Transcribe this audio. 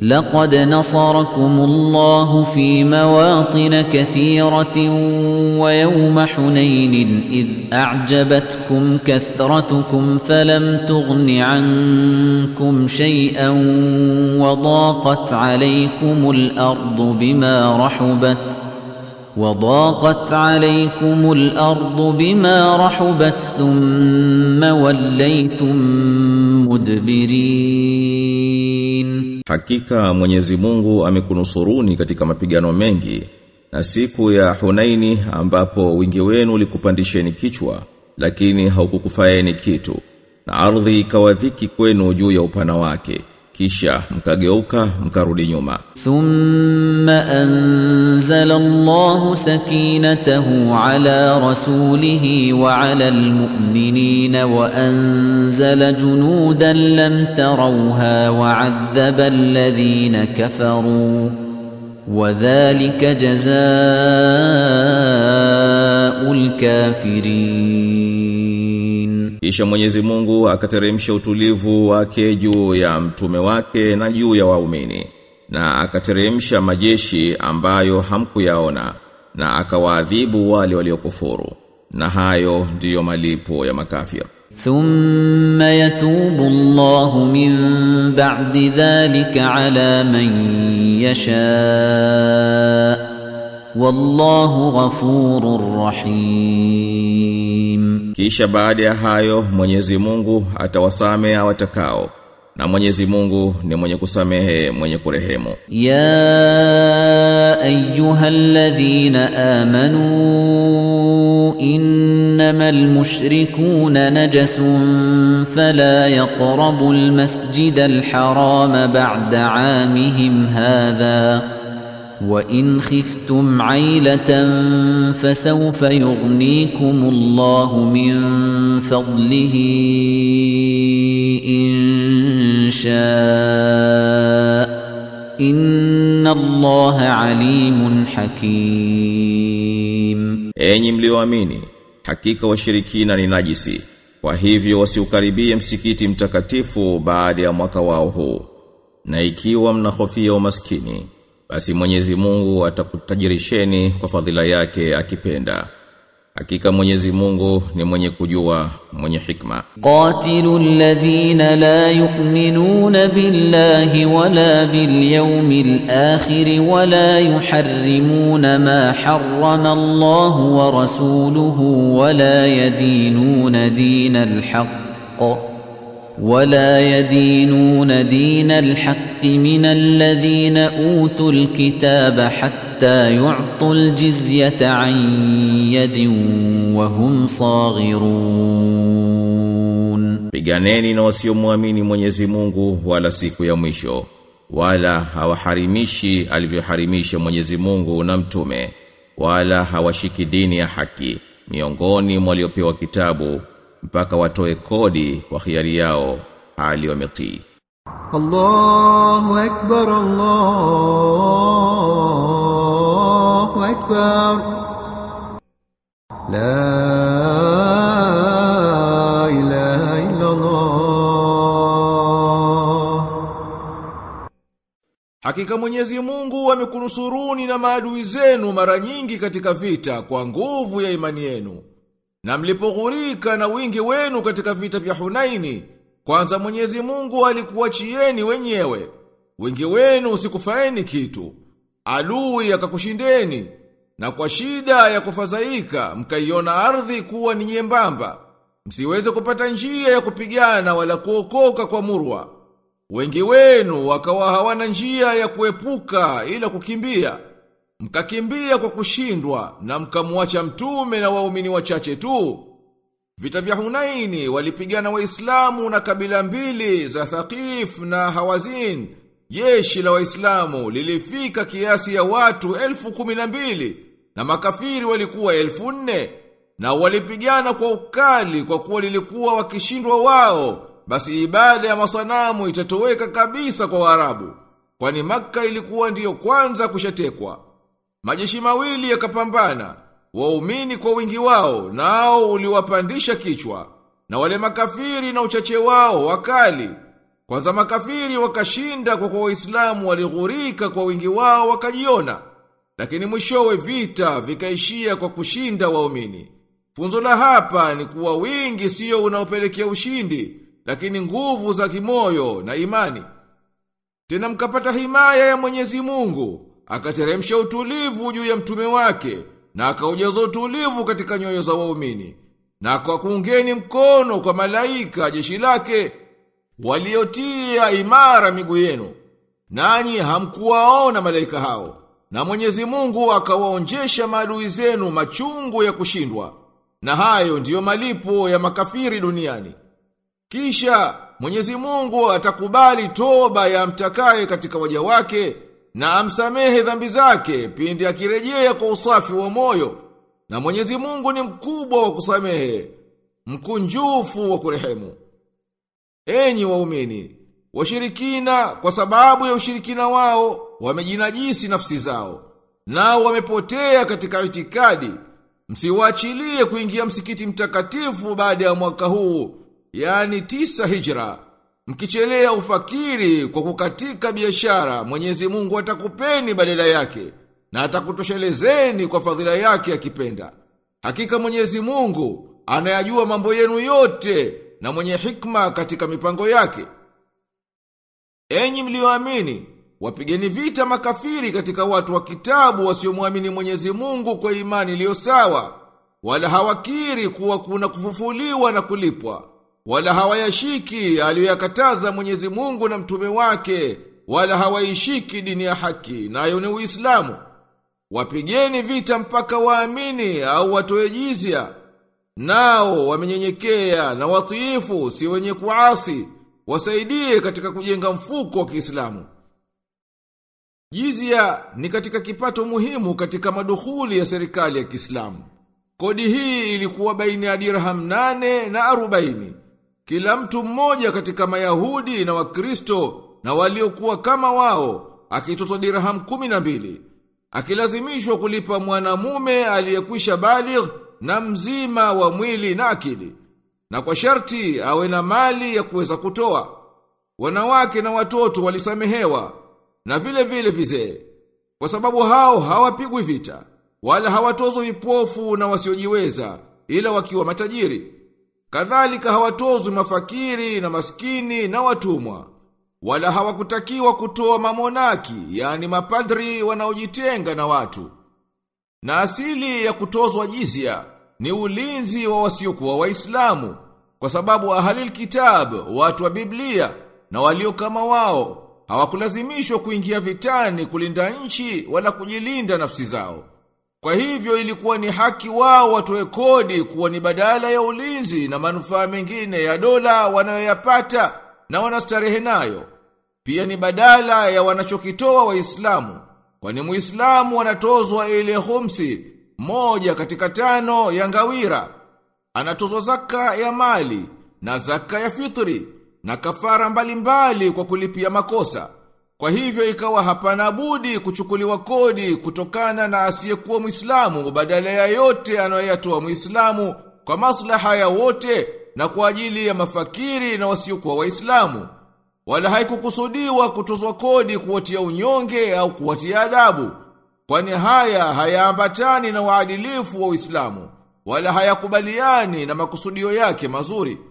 لقد نصركم الله في مواطن كثيرة ويوم حنين إذ أعجبتكم كثرتكم فلم تغن عنكم شيئا وضاقت عليكم الأرض بما رحبت وضاقت عليكم الأرض بما رحبت ثم وليتم مدبرين Hakika Mwenyezi Mungu amekunusuruni katika mapigano mengi na siku ya Hunaini ambapo wingi wenu ulikupandisheni kichwa lakini haukukufaeni kitu na ardhi ikawadhiki kwenu juu ya upana wake kisha mkageuka mkarudi nyuma ثم أنزل الله سكينته على رسوله وعلى المؤمنين وأنزل جنودا لم تروها وعذب الذين كفروا وذلك جزاء الكافرين Kisha Mwenyezi Mungu akateremsha utulivu wake juu ya mtume wake na juu ya waumini na akateremsha majeshi ambayo hamkuyaona na akawaadhibu wale waliokufuru na hayo ndiyo malipo ya makafir ثم يتوب الله من بعد ذلك على من يشاء والله غفور رحيم Kisha baada ya hayo Mwenyezi Mungu atawasamehe watakao na Mwenyezi Mungu ni mwenye kusamehe mwenye kurehemu يا ايها الذين امنوا انما المشركون نجس فلا يقربوا المسجد الحرام بعد عامهم هذا وان خفتم عيله فسوف يغنيكم الله من فضله ان شاء ان الله عليم حكيم Enyi mlioamini hakika washirikina ni najisi kwa hivyo wasiukaribie msikiti mtakatifu baada ya mwaka wao huu na ikiwa mnahofia umaskini basi Mwenyezi Mungu atakutajirisheni kwa fadhila yake akipenda hakika Mwenyezi Mungu ni mwenye kujua mwenye hikma قاتلوا الذين لا يؤمنون بالله ولا باليوم الآخر ولا يحرمون ما حرم الله ورسوله ولا يدينون دين الحق ولا يدينون دين الحق من الذين أوتوا الكتاب حتى يعطوا الجزية عن يد وهم صاغرون Piganeni na wasiomwamini Mwenyezi Mungu wala siku ya mwisho wala hawaharimishi alivyoharimisha Mwenyezi Mungu na mtume wala hawashiki dini ya haki miongoni mwa waliopewa kitabu mpaka watoe kodi kwa hiari yao hali wametii الله أكبر الله أكبر لا إله إلا الله Hakika Mwenyezi Mungu amekunusuruni na maadui zenu mara nyingi katika vita kwa nguvu ya imani yenu. Na mlipoghurika na wingi wenu katika vita vya Hunaini, kwanza Mwenyezi Mungu alikuachieni wenyewe. Wingi wenu usikufaeni kitu. Adui akakushindeni na kwa shida ya kufadhaika mkaiona ardhi kuwa ni nyembamba. Msiweze kupata njia ya kupigana wala kuokoka kwa murwa. Wengi wenu wakawa hawana njia ya kuepuka ila kukimbia. Mkakimbia kwa kushindwa na mkamwacha mtume na waumini wachache tu. Vita vya Hunaini walipigana Waislamu na kabila mbili za Thaqif na Hawazin. Jeshi la Waislamu lilifika kiasi ya watu elfu kumi na mbili na makafiri walikuwa elfu nne na walipigana kwa ukali kwa kuwa lilikuwa wakishindwa wao basi ibada ya masanamu itatoweka kabisa kwa Waarabu kwani Makka ilikuwa ndiyo kwanza kushatekwa majeshi mawili yakapambana waumini kwa wingi wao nao uliwapandisha kichwa na wale makafiri na uchache wao wakali Kwanza makafiri wakashinda kwa kwa waislamu walighurika kwa wingi wao wakajiona. Lakini mwishowe vita vikaishia kwa kushinda waumini. Funzo la hapa ni kuwa wingi sio unaopelekea ushindi, lakini nguvu za kimoyo na imani. Tena mkapata himaya ya Mwenyezi Mungu, akateremsha utulivu juu ya mtume wake, na akaujaza utulivu katika nyoyo za waumini. Na kwa kuungeni mkono kwa malaika jeshi lake, waliotia imara miguu yenu. Nanyi hamkuwaona malaika hao. Na Mwenyezi Mungu akawaonjesha maadui zenu machungu ya kushindwa. Na hayo ndiyo malipo ya makafiri duniani. Kisha Mwenyezi Mungu atakubali toba ya mtakaye katika waja wake na amsamehe dhambi zake pindi akirejea kwa usafi wa moyo. Na Mwenyezi Mungu ni mkubwa wa kusamehe, mkunjufu wa kurehemu. Enyi waumini, washirikina kwa sababu ya ushirikina wao wamejinajisi nafsi zao. Nao wamepotea katika itikadi. Msiwaachilie kuingia msikiti mtakatifu baada ya mwaka huu, yani tisa hijra. Mkichelea ufakiri kwa kukatika biashara, Mwenyezi Mungu atakupeni badala yake na atakutoshelezeni kwa fadhila yake akipenda. Hakika Mwenyezi Mungu anayajua mambo yenu yote na mwenye hikma katika mipango yake. Enyi mlioamini, wapigeni vita makafiri katika watu wa kitabu wasiomwamini Mwenyezi Mungu kwa imani iliyo sawa, wala hawakiri kuwa kuna kufufuliwa na kulipwa, wala hawayashiki aliyoyakataza Mwenyezi Mungu na mtume wake, wala hawaishiki dini ya haki, nayo ni Uislamu. Wapigeni vita mpaka waamini au watoe jizya. Nao wamenyenyekea na watiifu si wenye kuasi, wasaidie katika kujenga mfuko wa Kiislamu. Jizya ni katika kipato muhimu katika madukhuli ya serikali ya Kiislamu. Kodi hii ilikuwa baina ya dirham nane na arobaini. Kila mtu mmoja katika Mayahudi na Wakristo na waliokuwa kama wao akitozwa dirham kumi na mbili. Akilazimishwa kulipa mwanamume aliyekwisha baligh na mzima wa mwili na akili. Na kwa sharti awe na mali ya kuweza kutoa. Wanawake na watoto walisamehewa na vile vile vizee. Kwa sababu hao hawapigwi vita, wala hawatozwi vipofu na wasiojiweza, ila wakiwa matajiri. Kadhalika hawatozwi mafakiri na maskini na watumwa. Wala hawakutakiwa kutoa mamonaki, yani mapadri wanaojitenga na watu. Na asili ya kutozwa jizya ni ulinzi wa wasiokuwa waislamu, kwa sababu ahalil kitab, watu wa Biblia, na walio kama wao, hawakulazimishwa kuingia vitani kulinda nchi wala kujilinda nafsi zao. Kwa hivyo ilikuwa ni haki wao watoe kodi kuwa ni badala ya ulinzi na manufaa mengine ya dola wanayoyapata na wanastarehe nayo. Pia ni badala ya wanachokitoa waislamu. Kwani muislamu anatozwa ile khumsi moja katika tano ya ngawira. Anatozwa zaka ya mali na zaka ya fitri na kafara mbalimbali mbali kwa kulipia makosa. Kwa hivyo ikawa hapana budi kuchukuliwa kodi kutokana na asiyekuwa Muislamu badala ya yote anayoyatoa Muislamu kwa maslaha ya wote na kwa ajili ya mafakiri na wasiokuwa Waislamu. Wala haikukusudiwa kutozwa kodi kuwatia unyonge au kuwatia adabu. Kwani haya hayaambatani na uadilifu wa Uislamu wala hayakubaliani na makusudio yake mazuri.